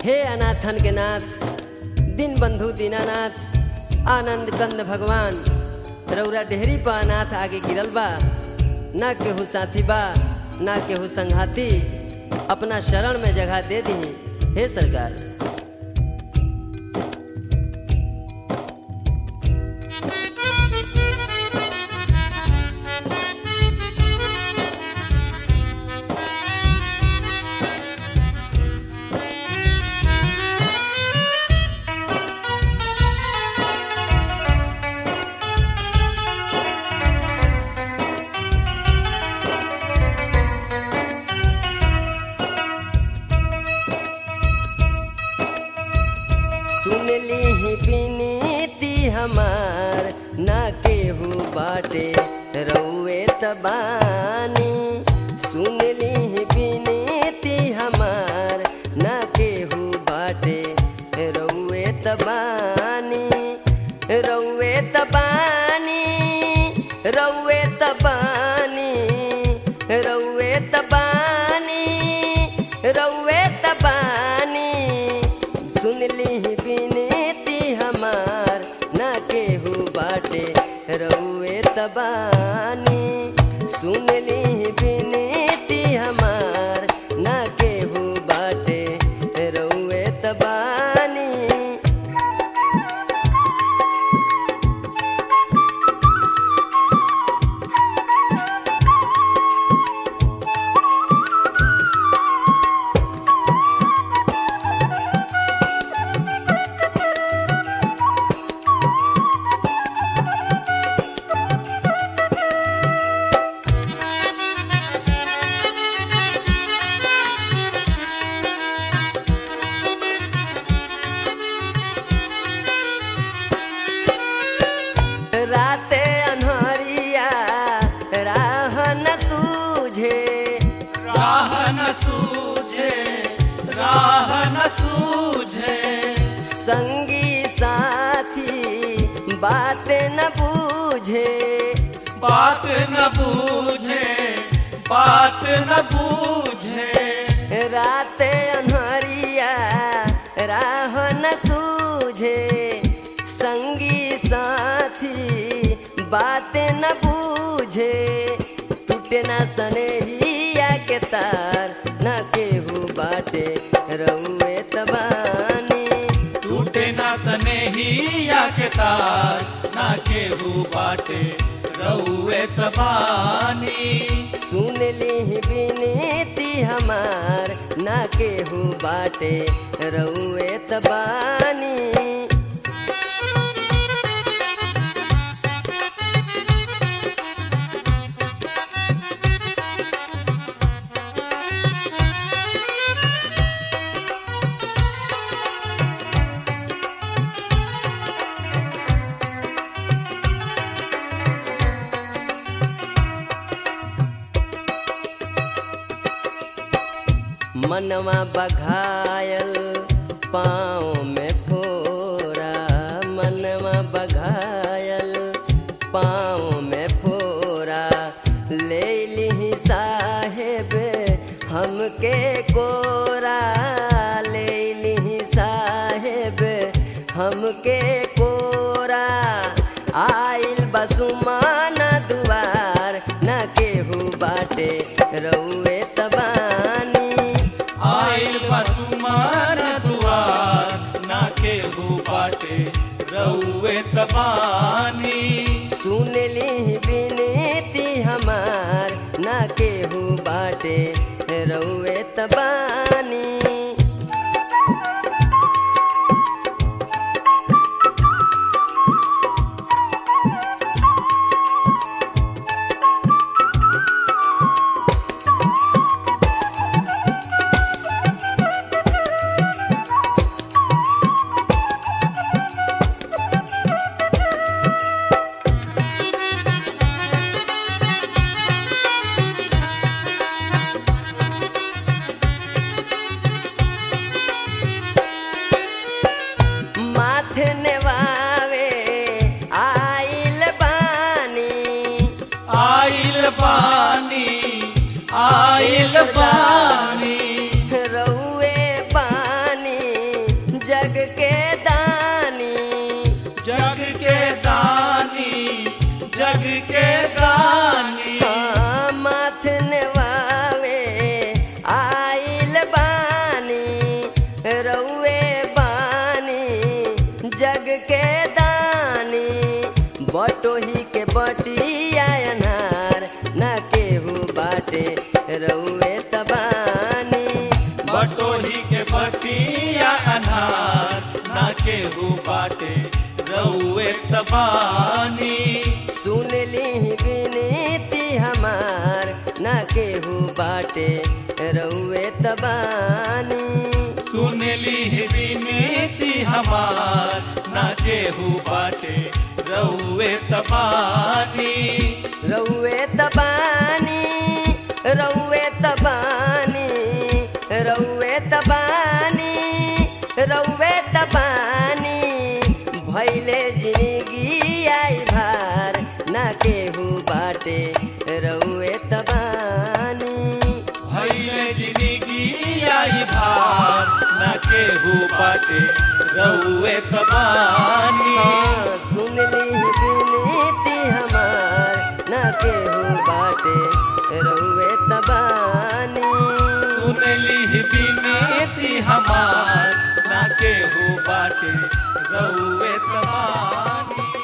हे अनाथन के नाथ दिन बंधु दीनानाथ आनंद कंद भगवान रौरा डेहरी पा अनाथ आगे गिरल बा ना केहू साथी बा ना केहू संघाती अपना शरण में जगह दे दी हे सरकार सुन ली बिनती हमार ना केहू बाटे रउए तबानी सुन ली बिनती हमार ना केहू बाटे रउए तबानी रउए तबानी रउए तबानी रउए तबानी रउए तबानी सुन ली बिनती हमार ना केहू बाटे रउए तबानी सुन ली बिनती हमार ना केहू बाटे रउए तबानी राते अनहरिया राह न सूझे राह न सूझे राह न सूझे संगी साथी बात न बूझे बात न बूझे बात न बूझे राते अनहरिया राह न सूझे संगी साथी बात न बूझे टूटे न सनेहिया के तार न केहू बाटे रउए तबानी टूटे ना सनेहिया के तार ना केहू बाटे रउए तबानी सुन ली बिनती हमार ना केहू बाटे रउए तबानी मनवा बघायल पाँव में फोरा मनवा बघायल पाँव में फोरा ले ली साहेब हमके कोरा ले ली साहेब हमके कोरा आइल बसुमान दुआर न केहू बाटे रउए तबानी आइल बसुमान दुआर ना केहू बाटे रउए तबानी सुन ली बिनती हमार ना केहू बाटे रउए तबानी रउए तबानी बटोही के बतिया अनार ना केहू बाटे रउए तबानी सुन ली विनती हमार ना केहू बाटे रउए तबानी सुन ली विनती हमार ना केहू बाटे रउए तबानी रउए तबानी रउए तबानी रउए तबानी रउए तबानी भैले जिंदगी आई भार ना केहू बाटे रउए तबानी भैले जिंदगी आई भार ना केहू बाटे रउए तबानी हाँ, सुन ली विनती हमार ना केहू बाटे रउए तबानी सुन ली विनती हमार ना केहू बाटे रउए तबानी